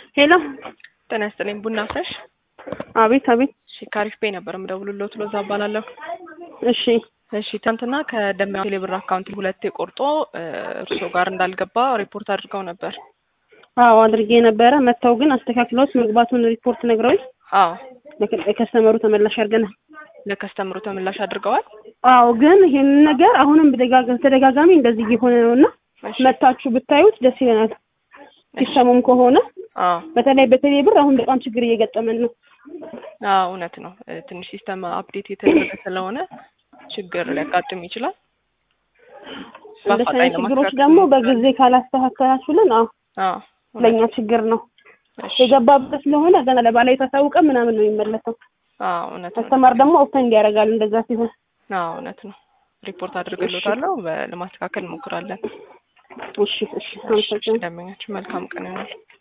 ሄሎ ጤና ይስጥልኝ። ቡና ፍሬሽ። አቤት አቤት። እሺ ካሪፍ ቤ ነበር የምደውልልዎት። ሎዛ እባላለሁ። እሺ እሺ ትናንትና ከደሚያ ቴሌብር አካውንት ሁለቴ ቆርጦ እርስዎ ጋር እንዳልገባ ሪፖርት አድርገው ነበር። አዎ አድርጌ ነበረ። መጥተው ግን አስተካክለውት መግባቱን ሪፖርት ነግረውኝ አዎ ለከስተመሩ ተመላሽ አድርገናል። ለከስተምሩ ተመላሽ አድርገዋል። አዎ ግን ይሄንን ነገር አሁንም በደጋጋ- ተደጋጋሚ እንደዚህ እየሆነ ነው እና እሺ መታችሁ ብታዩት ደስ ይለናል። ሲስተሙም ከሆነ አዎ በተለይ በቴሌ ብር አሁን በጣም ችግር እየገጠመን ነው። አዎ እውነት ነው። እ፣ ትንሽ ሲስተም አፕዴት የተደረገ ስለሆነ ችግር ሊያጋጥም ይችላል። እንደዚህ በአፋጣኝ አይነት ችግሮች ለማስተካከል ደግሞ እንሞክራለን። በጊዜ ካላስተካከላችሁልን አዎ አዎ እውነት ለእኛ ችግር ነው። እሺ። የገባበት ስለሆነ ገና ለባለቤት አሳውቀ ምናምን ነው የሚመለሰው። አዎ እውነት ነው። አስተማር ደግሞ ኦፍተን እንዲያደርጋል እንደዛ ሲሆን። አዎ እውነት ነው። ሪፖርት አድርግሎታለሁ። በ- ለማስተካከል እንሞክራለን። እሺ እሺ እሺ፣ አመሰግናለሁ። ደንበኛችን መልካም ቀን ይሆናል።